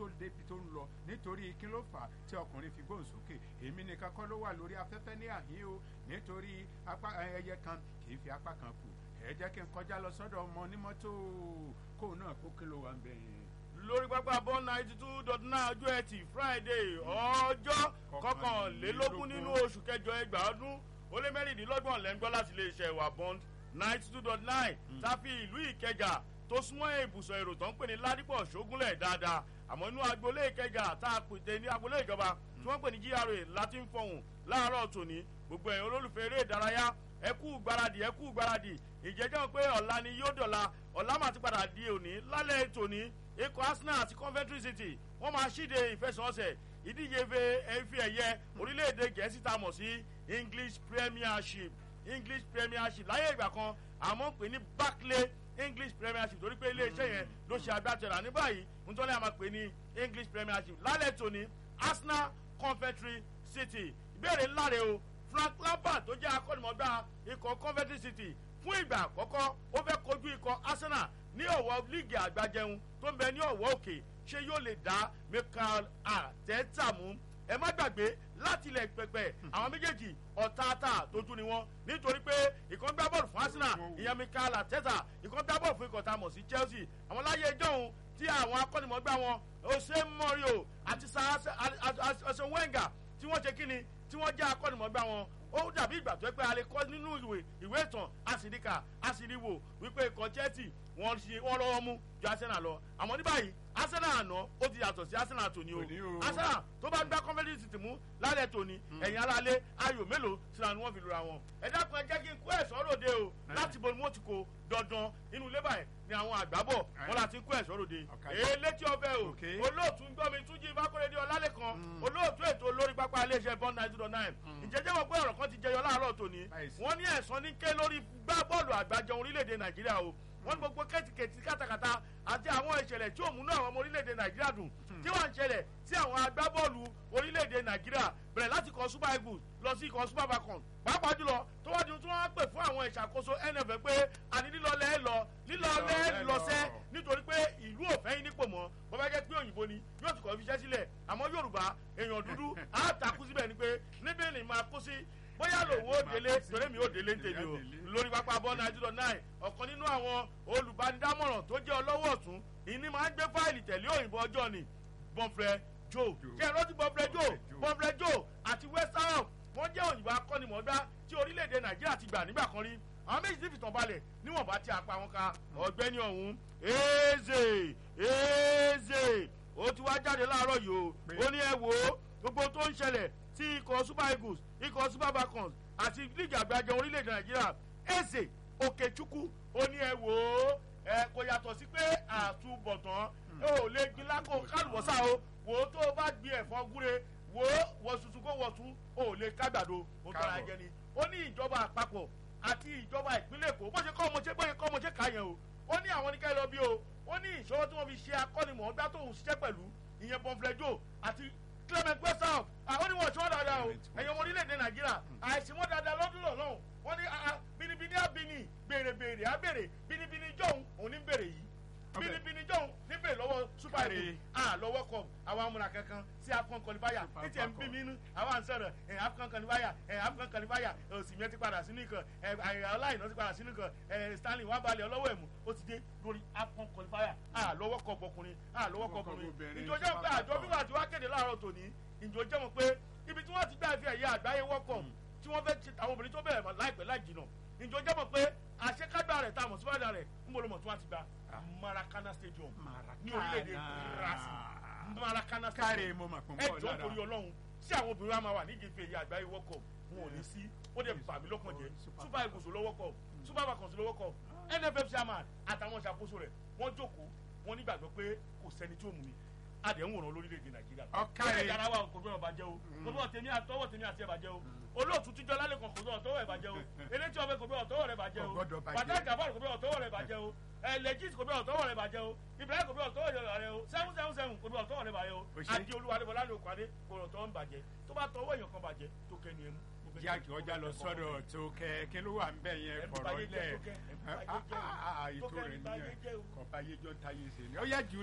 tó débi tó ń lọ nítorí kí ló fà á tí ọkùnrin fi gbóhùn sókè èmi nìkan kọ́ ló wà lórí afẹ́fẹ́ ní àhín o nítorí apá ẹyẹ kan kì í fi apá kan kù ẹ jẹ́ kí n kọjá lọ sọ́dọ̀ ọmọ onímọ́tò kóun náà kó kí ló wà ń bẹ̀ yẹn lórí pápá bọ́ ninety two dot nine ọjọ́ ẹtì friday ọjọ́ kọkànlélógún nínú oṣù kẹjọ ẹgbàá ọdún ó lé mẹ́rìndínlọ́gbọ̀n lẹ́ńgbọ́ láti iléeṣẹ́ ìwà bond ninety two dot nine táfi ìlú ìkẹjà tó súnmọ́ ibùsọ̀ èrò tó ń pè ní ládìpọ̀ ṣógúnlẹ̀ dáadáa àmọ́ inú agboolé ìkẹjà tá a pète ní agboolé ìjọba tí wọ́n pè ní gra láti ń fọhùn láàárọ̀ tòní gbogbo ẹ̀yin olólùfẹ́ eré ìdárayá ẹ kú gbáradì ẹ kú gbáradì ìjẹ́jọ́ pé ọ̀la ni yóò dọ̀la ọ̀la máa ti padà di òní lálẹ́ tòní ikọ̀ arsenal àti coventry city wọ́n máa ṣíde ìfẹsọ̀ọ̀sẹ̀ ìdíje efi ẹ̀yẹ orílẹ̀-èdè gẹ̀ẹ́sì tá a mọ̀ sí english premiership english premiership láyé ìgbà kan àmọ́ pè ní barclay english premiership torí pé iléeṣẹ́ yẹn ló ṣe agbátẹrà ní báyìí nítorí àmọ́ pè ní english premiership lálẹ́ tòní arsenal coventry city ìbéèrè ńlá rẹ o frank lampard tó jẹ́ akọ́nimọ̀gbá ikọ̀ coventry city fún ìgbà àkọ́kọ́ ó fẹ́ kojú ikọ̀ arsenal ní ọ̀wọ́ líìgì àgbàjẹun tó ń bẹ ní ọ̀wọ́ òkè ṣé yóò lè dá michael arteta mú ẹ má gbàgbé láti ilẹ̀ pẹpẹ àwọn méjèèjì ọ̀tààtà tójú ni wọ́n nítorí pé ìkan gbá bọ́ọ̀lù fún arsenal ìyẹn michael arteta ìkan gbá bọ́ọ̀lù fún ikọ̀ tá a mọ̀ sí chelsea àwọn láyé ìjọ́hun tí àwọn akọ́nimọ̀gbá wọn ose morio àti ọsẹ wenga tí wọ́n ṣe kíni tí wọ́n jẹ́ akọ́nimọ̀gbá wọn ó dàbí ìgbà tó yẹ pé a lè kọ́ nínú ìwé ìwé ìtàn àsìríkà àsìríwò wípé ikọ̀ chelsea wọ́n ṣe wọ́n lọ́wọ́ mú ju arsenal lọ àmọ́ ní báyìí arsenal àná ó ti yàtọ̀ sí arsenal tòní o arsenal tó bá gbá conference city mú lálẹ́ tòní ẹ̀yìn aráalé ayò mélòó síra ni wọ́n fi lura wọn. ẹ dákun ẹ jẹ́ kí n kó ẹ̀sọ́ ròde o láti bo ni wọ́n ti kó dandan inú ilé báyìí ni àwọn àgbábọ̀ wọn láti kó ẹ̀sọ́ ròde. èé létí ọbẹ̀ o olóòtú ń gbọ́ mi túnjí ìbákọ́rẹ́dẹ́ ọlálẹ́ kan olóòtú ètò olórí pápá iléeṣẹ́ bond nine zero nine ìjẹ́jẹ́ wọn pé ọ̀rọ̀ kan ti jẹyọ láàárọ̀ tòní wọ́n ní ẹ̀sán ní ké lórí gbá bọ́ọ̀lù àgbájọ orílẹ̀-èdè nàìjíríà o wọ́n ní gbogbo kẹ́tìkẹ́tì kátàkátà àti àwọn ìṣẹ̀lẹ̀ tí ò múnú àwọn ọmọ orílẹ̀-èdè nàìjíríà dùn tí wọ́n ń ṣẹlẹ̀ sí àwọn agbábọ́ọ̀lù orílẹ̀-èdè nàìjíríà bẹ̀rẹ̀ láti kọ́ super eagles lọ sí ikọ̀ super falcons pàápàá jùlọ tó wá di tí wọ́n á pè fún àwọn ìṣàkóso nff pé àní lílọ́lẹ̀ ẹ lọ lílọ́lẹ̀ ẹ lọ́sẹ́ nítorí pé ìlú òfẹ́ yín nípò mọ́ bọ́ bá jẹ́ pé òyìnbó ni yóò ti kọ́ fi iṣẹ́ sílẹ̀ àmọ́ yorùbá èèyàn dúdú á takú síbẹ̀ ni pé níbẹ̀ ni máa kó sí bóyá lòun ó délé torí mi ó délé ń tèmi o lórí pápá bọ́ nàìjíríà náà ọ̀kan nínú àwọn olùbánidámọ̀ràn tó jẹ́ ọlọ́wọ́ ọ̀tún ìní máa ń gbé fáìlì tẹ̀lé òyìnbó ọjọ́ ni bọ́nfrẹ́ joe jẹ́ ẹ̀rọ́tì bọ́nfrẹ́ joe bọ́nfrẹ́ joe àti west ham wọ́n jẹ́ òyìnbó akọ́nimọ̀ọ́gbá tí orílẹ̀-èdè nàìjíríà ti gbà nígbà kan rí àwọn méjì ti fìtàn balẹ̀ níwọ̀nba tí a pa wọn ka ọ̀gbẹ́ni ọ̀hún eze eze ó ti wá jáde láàárọ̀ yìí o ó ní ẹ wò ó gbogbo tó ń ṣẹlẹ̀ tí ikọ̀ super eagles ikọ̀ super falcons àti líìgì àgbàjọ orílẹ̀-èdè nàìjíríà eze òkèchukwu ó ní ẹ wò ó ẹ kò yàtọ̀ sí pé àtúbọ̀tán ó lè gbin lákò kálùbọ́sà o wò ó tó o bá gbin ẹ̀fọ́ gúre wò ó wọ̀ tuntun kó wọ̀ tún ó lè kágbàdo ó tọ́ra jẹ ni ó ní ìjọba àpapọ̀ àti ìjọba ìpínlẹ̀ èkó bó ṣe kọ́ ọmọ ṣe bó ṣe kọ́ ọmọ ṣe kà yẹn o ó ní àwọn oníkẹ́ lọ bí o ó ní ìṣòro tí wọ́n fi ṣe akọ́nimọ̀ọ́gbá tóun ṣiṣẹ́ pẹ̀lú ìyẹn bọ́nflẹ́jọ́ àti clement westhoff àwọn oníwọ̀n tí wọ́n dáadáa o ẹ̀yin ọmọ orílẹ̀-èdè nàìjíríà àìsíwọ́n dáadáa lọ́dún lọ́lọ́hùn wọ́n ní bínibíní àbíní béèrè béèrè àbèrè bínibíní jọ̀hún òun ní béèrè yìí bínibíní jọ̀hún ní béèrè lọ́wọ́ super eagles à lọ́wọ́ kọ àwọn amúra kankan sí afcon qualifier títí ẹ̀ ń bí mi nú àwọn à ń sọ̀rọ̀ ẹ̀ afcon qualifier ẹ̀ afcon qualifier òsì mi ti padà sínú ikọ̀ ẹ̀ aláìná ti padà sínú ikọ̀ ẹ̀ stanley wà balẹ̀ ọlọ́wọ́ ẹ̀mú ó ti dé lórí afcon qualifier à lọ́wọ́ kọ ọkùnrin à lọ́wọ́ kọ ọkùnrin ìjọjọ́ pé àjọ fífà tí wàá kéde láàárọ̀ tòní ìjọ jẹ́ mọ̀ pé ibi tí wọ́n ti gbá ìfẹ́ ẹ̀yà àgbáyé wọ́kọ̀ tí wọ́n fẹ́ ti àwọn obìnrin tó bẹ̀rẹ̀ láìpẹ́ láì jìnà ìjọ jẹ́ mọ̀ pé àṣekágbá rẹ̀ tá a mọ̀ sí wàdà rẹ̀ ń bolo mọ̀ tí wọ́n ti gba maracana stadium ní orílẹ̀-èdè brazil maracana stadium ẹjọ́ torí ọlọ́run tí àwọn obìnrin wa máa wà nídìí ìfẹ́ ẹ̀yà àgbáyé wọ́kọ̀ wọn ò ní sí ó dẹ̀ bà mí lọ́kàn jẹ́ super eagles lọ́wọ́ kọ̀ super falcons lọ́wọ́ kọ̀ nff chairman àtàwọn ìṣàkóso rẹ̀ wọ́n jókòó wọ́n nígbàgbọ́ pé kò sẹ́ni tí ó mú mi adé ń wòran lórílẹ̀‐èdè nàìjíríà. ọ̀ka ẹ̀ yàrá wa kò gbọ́dọ̀ bàjẹ́ o kò gbọ́dọ̀ tèmi àtọwọ́ tèmi àti ẹ̀ bàjẹ́ o olóòtú tíjọ́ lálẹ́ kan kò gbọ́dọ̀ tọwọ́ ẹ̀ bàjẹ́ o elétí ọbẹ̀ kò gbọ́dọ̀ tọwọ́ rẹ̀ bàjẹ́ o bàtà gàbọ̀rù kò gbọ́dọ̀ tọwọ́ rẹ̀ bàjẹ́ o ẹlẹ́jì kò gbọ́dọ̀ tọwọ́ rẹ̀ bàjẹ́ o ibrahim kò gbọ́dọ̀ tọwọ́ rẹ̀ o seven seven seven kò gbọ́dọ̀ tọwọ́ rẹ̀ bàjẹ́ o àti olúwadébọlá ní òkàdé kò gbọ́dọ̀ tọwọ́ ń bàjẹ́ tó bá tọwọ́ èèyàn kan bàjẹ́ tó kẹ́ni ẹnu jáde ọjà lọ sọdọ tó kẹ kí ló wà ń bẹ yẹn kọrọ lẹ ètò rẹ nìyẹn kọba yéjọ ń ta yé ṣe ni ó yá jù